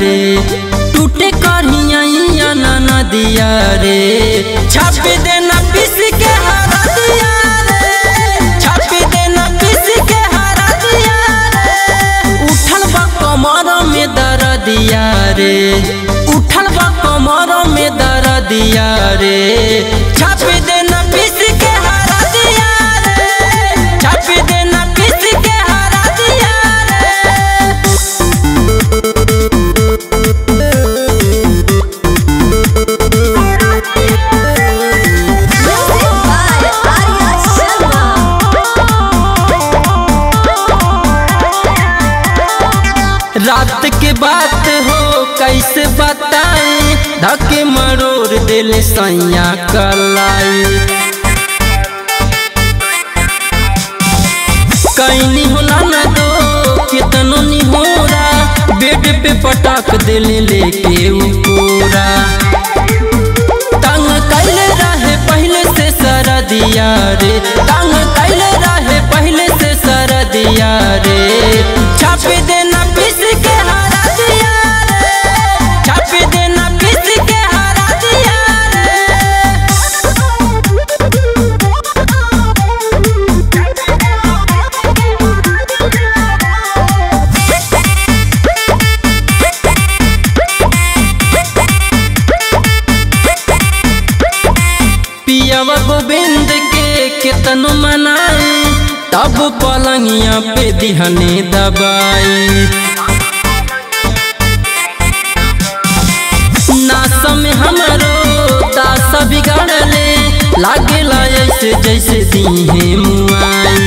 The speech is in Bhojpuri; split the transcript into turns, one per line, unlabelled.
रे टूटे करिया नदिया रे छाप देना पीस के हरा दिया रे छाप देना पीस के हरा दिया रे उठल बा कमर में दर दिया रे उठल बा कमर में दर दिया रे छाप देना पीस के हरा दिया रे छाप देना पीस के हरा दिया रे
Music by Arya Sharma.
रात के बात हो कैसे बताए धके मरोड़ दिल सैया कलाई कैनी होला न दो कितनो निहोरा बेड पे पटाक दिल लेके उकोरा तंग कैले रहे पहले से सरदिया रे तंग कैले रहे पहले से सरदिया रे छाप देना पीस के हरा दिया रे छाप देना पीस के हरा दिया रे पियावा गोविंद के केतनो मनाई तब पलंगिया पे दिहने दबाई नास में हमरो दास बिगाड़ले लागेला ऐसे जैसे दीहे मुआई